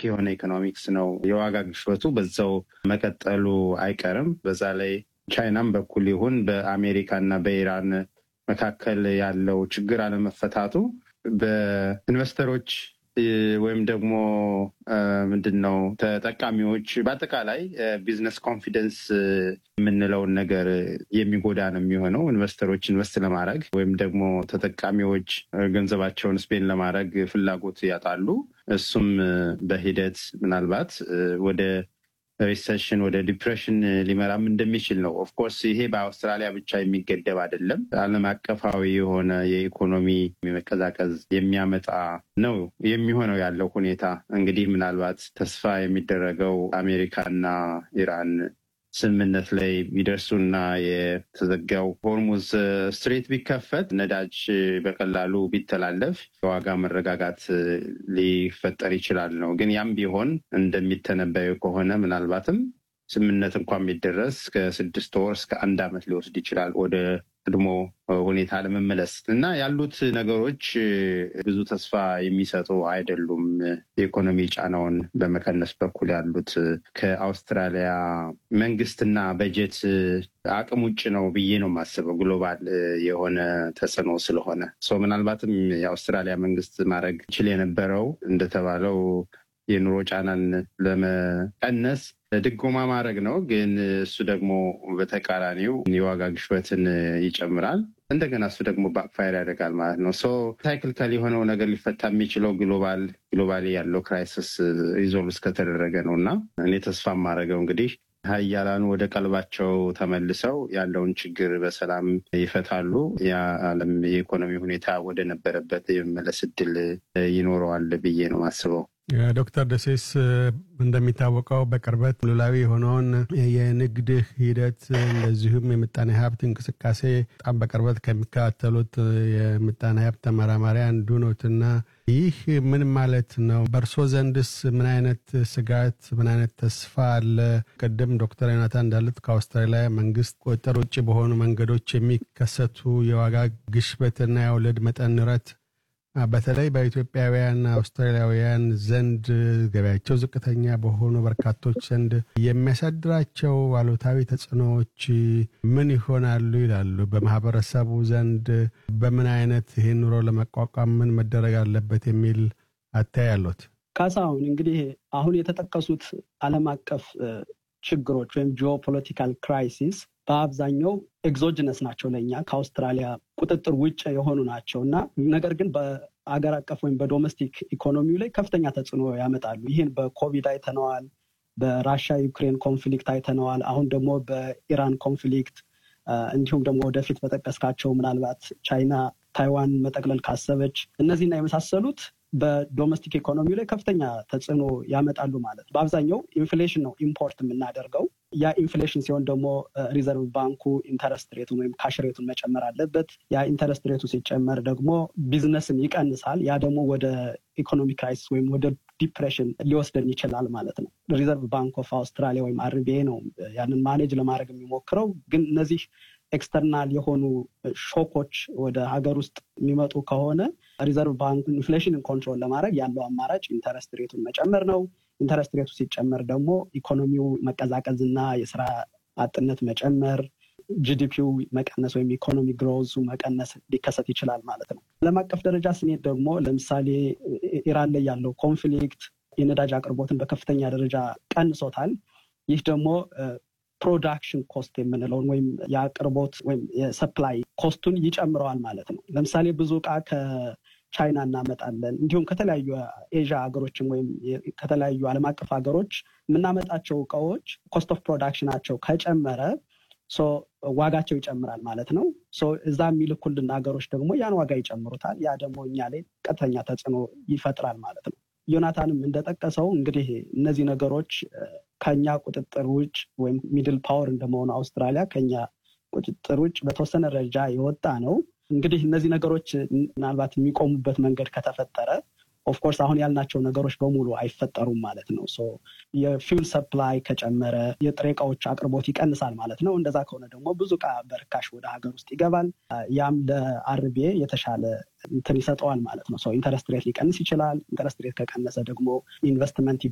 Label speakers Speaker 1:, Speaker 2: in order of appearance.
Speaker 1: የሆነ ኢኮኖሚክስ ነው። የዋጋ ግሽበቱ በዛው መቀጠሉ አይቀርም። በዛ ላይ ቻይናም በኩል ይሁን በአሜሪካ እና በኢራን መካከል ያለው ችግር አለመፈታቱ በኢንቨስተሮች ወይም ደግሞ ምንድን ነው ተጠቃሚዎች በአጠቃላይ ቢዝነስ ኮንፊደንስ የምንለውን ነገር የሚጎዳ ነው የሚሆነው። ኢንቨስተሮች ኢንቨስት ለማድረግ ወይም ደግሞ ተጠቃሚዎች ገንዘባቸውን ስፔን ለማድረግ ፍላጎት ያጣሉ። እሱም በሂደት ምናልባት ወደ ሪሴሽን ወደ ዲፕሬሽን ሊመራም እንደሚችል ነው። ኦፍኮርስ ይሄ በአውስትራሊያ ብቻ የሚገደብ አይደለም። ዓለም አቀፋዊ የሆነ የኢኮኖሚ መቀዛቀዝ የሚያመጣ ነው የሚሆነው ያለው ሁኔታ። እንግዲህ ምናልባት ተስፋ የሚደረገው አሜሪካና ኢራን ስምምነት ላይ ቢደርሱና የተዘጋው ሆርሙዝ ስትሬት ቢከፈት ነዳጅ በቀላሉ ቢተላለፍ የዋጋ መረጋጋት ሊፈጠር ይችላል ነው። ግን ያም ቢሆን እንደሚተነበዩ ከሆነ ምናልባትም ስምምነት እንኳን ቢደረስ ከስድስት ወር እስከ አንድ ዓመት ሊወስድ ይችላል ወደ ቀድሞ ሁኔታ ለመመለስ እና ያሉት ነገሮች ብዙ ተስፋ የሚሰጡ አይደሉም። የኢኮኖሚ ጫናውን በመቀነስ በኩል ያሉት ከአውስትራሊያ መንግስትና በጀት አቅም ውጭ ነው ብዬ ነው የማስበው። ግሎባል የሆነ ተጽዕኖ ስለሆነ ሰው ምናልባትም የአውስትራሊያ መንግስት ማድረግ ይችል የነበረው እንደተባለው የኑሮ ጫናን ለመቀነስ ድጎማ ማድረግ ነው። ግን እሱ ደግሞ በተቃራኒው የዋጋ ግሽበትን ይጨምራል። እንደገና እሱ ደግሞ ባክፋየር ያደርጋል ማለት ነው። ሶ ሳይክልካል የሆነው ነገር ሊፈታ የሚችለው ግሎባል ግሎባሊ ያለው ክራይሲስ ሪዞልቭ እስከተደረገ ነው እና እኔ ተስፋ የማደርገው እንግዲህ ሀያላኑ ወደ ቀልባቸው ተመልሰው ያለውን ችግር በሰላም ይፈታሉ። የዓለም የኢኮኖሚ ሁኔታ ወደ ነበረበት የመመለስ እድል ይኖረዋል ብዬ ነው የማስበው።
Speaker 2: ዶክተር ደሴስ እንደሚታወቀው በቅርበት ሉላዊ የሆነውን የንግድ ሂደት እንደዚሁም የምጣኔ ሀብት እንቅስቃሴ በጣም በቅርበት ከሚከታተሉት የምጣኔ ሀብት ተመራማሪ አንዱ ኖትና ይህ ምን ማለት ነው? በእርሶ ዘንድስ ምን አይነት ስጋት፣ ምን አይነት ተስፋ አለ? ቅድም ዶክተር ዮናታን እንዳሉት ከአውስትራሊያ መንግስት ቁጥጥር ውጭ በሆኑ መንገዶች የሚከሰቱ የዋጋ ግሽበትና የወለድ መጠን ንረት በተለይ በኢትዮጵያውያን አውስትራሊያውያን ዘንድ ገበያቸው ዝቅተኛ በሆኑ በርካቶች ዘንድ የሚያሳድራቸው አሉታዊ ተጽዕኖዎች ምን ይሆናሉ ይላሉ? በማህበረሰቡ ዘንድ በምን አይነት ይህን ኑሮ ለመቋቋም ምን መደረግ አለበት የሚል አታይ አሉት?
Speaker 3: ካሳሁን እንግዲህ አሁን የተጠቀሱት ዓለም አቀፍ ችግሮች ወይም ጂኦፖለቲካል ክራይሲስ በአብዛኛው ኤግዞጅነስ ናቸው ለእኛ ከአውስትራሊያ ቁጥጥር ውጭ የሆኑ ናቸው እና ነገር ግን በአገር አቀፍ ወይም በዶሜስቲክ ኢኮኖሚው ላይ ከፍተኛ ተጽዕኖ ያመጣሉ። ይህን በኮቪድ አይተነዋል። በራሻ ዩክሬን ኮንፍሊክት አይተነዋል። አሁን ደግሞ በኢራን ኮንፍሊክት እንዲሁም ደግሞ ወደፊት በጠቀስካቸው ምናልባት ቻይና ታይዋን መጠቅለል ካሰበች እነዚህና የመሳሰሉት በዶሜስቲክ ኢኮኖሚ ላይ ከፍተኛ ተጽዕኖ ያመጣሉ ማለት ነው። በአብዛኛው ኢንፍሌሽን ነው ኢምፖርት የምናደርገው። ያ ኢንፍሌሽን ሲሆን ደግሞ ሪዘርቭ ባንኩ ኢንተረስት ሬቱን ወይም ካሽ ሬቱን መጨመር አለበት። ያ ኢንተረስት ሬቱ ሲጨመር ደግሞ ቢዝነስን ይቀንሳል። ያ ደግሞ ወደ ኢኮኖሚ ክራይሲስ ወይም ወደ ዲፕሬሽን ሊወስደን ይችላል ማለት ነው። ሪዘርቭ ባንክ ኦፍ አውስትራሊያ ወይም አርቢኤ ነው ያንን ማኔጅ ለማድረግ የሚሞክረው። ግን እነዚህ ኤክስተርናል የሆኑ ሾኮች ወደ ሀገር ውስጥ የሚመጡ ከሆነ ሪዘርቭ ባንክ ኢንፍሌሽንን ኮንትሮል ለማድረግ ያለው አማራጭ ኢንተረስት ሬቱን መጨመር ነው። ኢንተረስት ሬቱ ሲጨመር ደግሞ ኢኮኖሚው መቀዛቀዝና የስራ አጥነት መጨመር፣ ጂዲፒው መቀነስ ወይም ኢኮኖሚ ግሮዙ መቀነስ ሊከሰት ይችላል ማለት ነው። ዓለም አቀፍ ደረጃ ስንሄድ ደግሞ ለምሳሌ ኢራን ላይ ያለው ኮንፍሊክት የነዳጅ አቅርቦትን በከፍተኛ ደረጃ ቀንሶታል። ይህ ደግሞ ፕሮዳክሽን ኮስት የምንለውን ወይም የአቅርቦት ወይም የሰፕላይ ኮስቱን ይጨምረዋል ማለት ነው። ለምሳሌ ብዙ እቃ ከቻይና እናመጣለን። እንዲሁም ከተለያዩ ኤዥያ ሀገሮችም ወይም ከተለያዩ ዓለም አቀፍ ሀገሮች የምናመጣቸው እቃዎች ኮስት ኦፍ ፕሮዳክሽናቸው ከጨመረ ዋጋቸው ይጨምራል ማለት ነው። እዛ የሚልኩልን ሀገሮች ደግሞ ያን ዋጋ ይጨምሩታል። ያ ደግሞ እኛ ላይ ቀጥተኛ ተጽዕኖ ይፈጥራል ማለት ነው። ዮናታንም እንደጠቀሰው እንግዲህ እነዚህ ነገሮች ከኛ ቁጥጥር ውጭ ወይም ሚድል ፓወር እንደመሆኑ አውስትራሊያ ከኛ ቁጥጥር ውጭ በተወሰነ ደረጃ የወጣ ነው። እንግዲህ እነዚህ ነገሮች ምናልባት የሚቆሙበት መንገድ ከተፈጠረ ኦፍኮርስ አሁን ያልናቸው ነገሮች በሙሉ አይፈጠሩም ማለት ነው። የፊውል ሰፕላይ ከጨመረ የጥሬ እቃዎች አቅርቦት ይቀንሳል ማለት ነው። እንደዛ ከሆነ ደግሞ ብዙ እቃ በርካሽ ወደ ሀገር ውስጥ ይገባል። ያም ለአርቢኤ የተሻለ እንትን ይሰጠዋል ማለት ነው። ኢንተረስት ሬት ሊቀንስ ይችላል። ኢንተረስት ሬት ከቀነሰ ደግሞ ኢንቨስትመንት